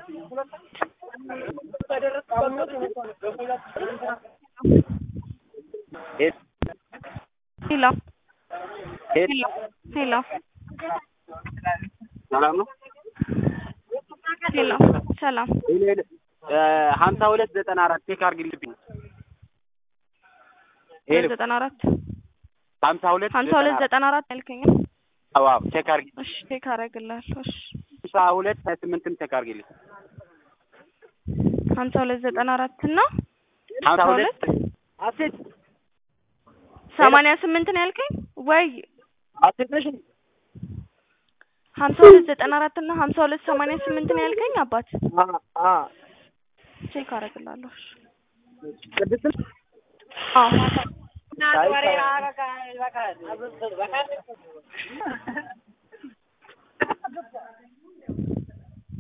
ሄሎ ሄሎ ሄሎ ሰላም ነው። ሄሎ ሰላም ሀምሳ ሁለት ዘጠና አራት ቼክ አድርግልኝ። ሄሎ ዘጠና አራት ሀምሳ ሁለት ሀምሳ ሁለት ዘጠና አራት ያልከኝ አዎ ቼክ አድርጊ። እሺ ቼክ አደርግልሃለሁ እሺ ሀምሳ ሁለት ሀያ ስምንትም ቼክ አድርጊልኝ። ሀምሳ ሁለት ዘጠና አራት እና ሀምሳ ሁለት አሴት ሰማንያ ስምንት ነው ያልከኝ ወይ አሴት ነሽ ሀምሳ ሁለት ዘጠና አራት እና ሀምሳ ሁለት ሰማንያ ስምንት ነው ያልከኝ አባት አ ቼክ አደርግልሃለሁ እሺ ቅድስት አዎ